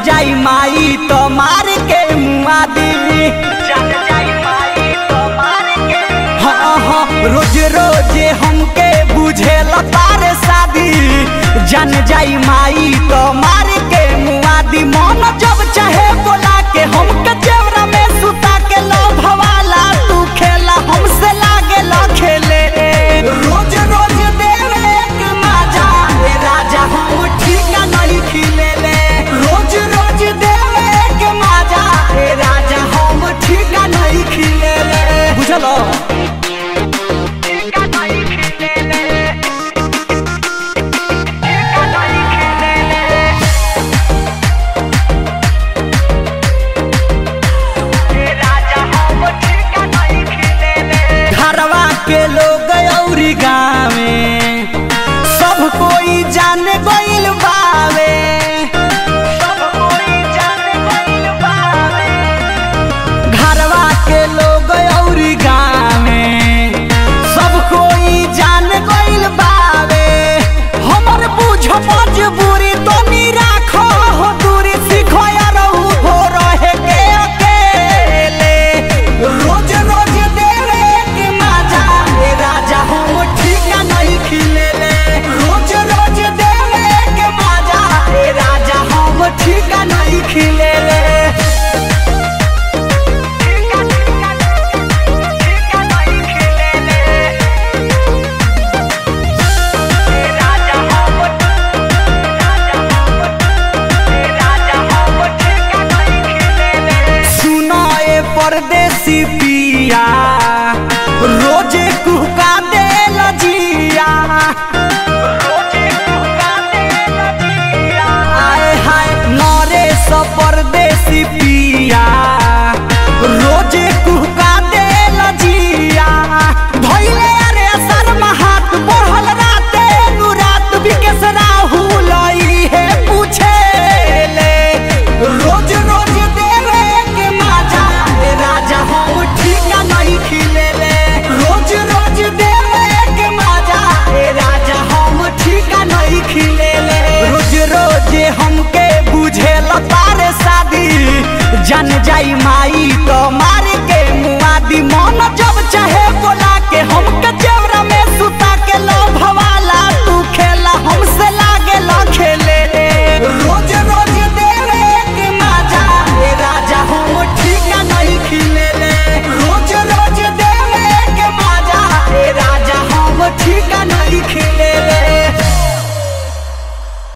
जाई माई तो मार के मुआ दी जान जाई माई तो मार के हाँ हाँ रोज रोज हमके बुझे तारे शादी जन जाई माई तो मार के मुआ दी मन जब चाहे बोला के हमके जेवरा में सुता के लो भवाला तू खेला हमसे लागे लो खेले रोज रोज देवे के मजा ए राजा हम ठीक नहीं खिले ले रोज रोज देवे के मजा ए राजा हम ठीक नहीं खिले ले बुझलो ठीक नहीं खिले ले ठीक नहीं खिले ले ए राजा हम ठीक नहीं खिले ले घरवा के लोग औरी गावे सब कोई जान गइल बावे सब कोई जान गइल बावे घरवा के लोग औरी गावे सब कोई जान गइल बावे हमर बुझ मजबूरी तो नी राखो हो दूरी सीखो यार हो रहे के अकेले रोज रोज देवे के मजा ए राजा हम ठीक नहीं खिले ले रोज रोज देवे के मजा ए राजा हम ठीक नहीं खिले ले ठीक ठीक नहीं खिले ले ए राजा हम राजा हम ए राजा हम ठीक नहीं खिले ले सुनो ए परदेसी पिया रोजे कुहका दे लजिया रोजे गाते लजिया आए हाय नरे स परदेसी पिया रोजे कुहका दे लजिया धइले अरे शर्मा हाथ बढ़ल राते नु रात विकेश राहुल ई हे पूछे ले रोज रोज देवे के मजा ए राजा हम ठीक नहीं खिले ले रोज रोज देवे के मजा ए राजा हम ठीक नहीं खिले ले रोज रोज हमके बुझे तारे शादी जन जाई माई